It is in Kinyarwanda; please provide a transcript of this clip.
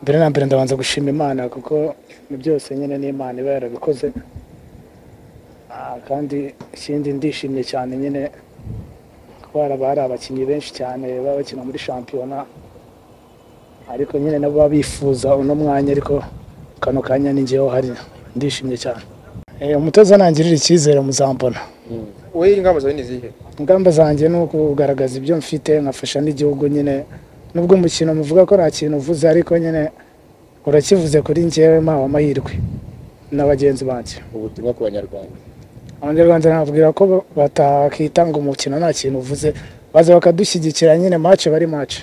mbere na mbere ndabanza gushima imana kuko ibintu byose nyine n'imana iba yarabikoze Ah, kandi ikindi ndishimye cyane nyine kuko haraba hari abakinnyi benshi cyane baba bakina muri shampiyona ariko nyine nabo baba bifuza uno mwanya ariko kano kanya ni njyewe uhari ndishimye cyane Eh, umutoza nangirira icyizere muzambona wowe ingamba zawe ni izihe ingamba zanjye ni ukugaragaza ibyo mfite nkafasha n'igihugu nyine nubwo umukino muvuga ko nta kintu uvuze ariko nyine urakivuze kuri njyewe mpawe amahirwe na bagenzi banjye ubutumwa ku banyarwanda abanyarwanda nababwira ko batakitanga umukino nta kintu uvuze baza bakadushyigikira nyine mace bari mace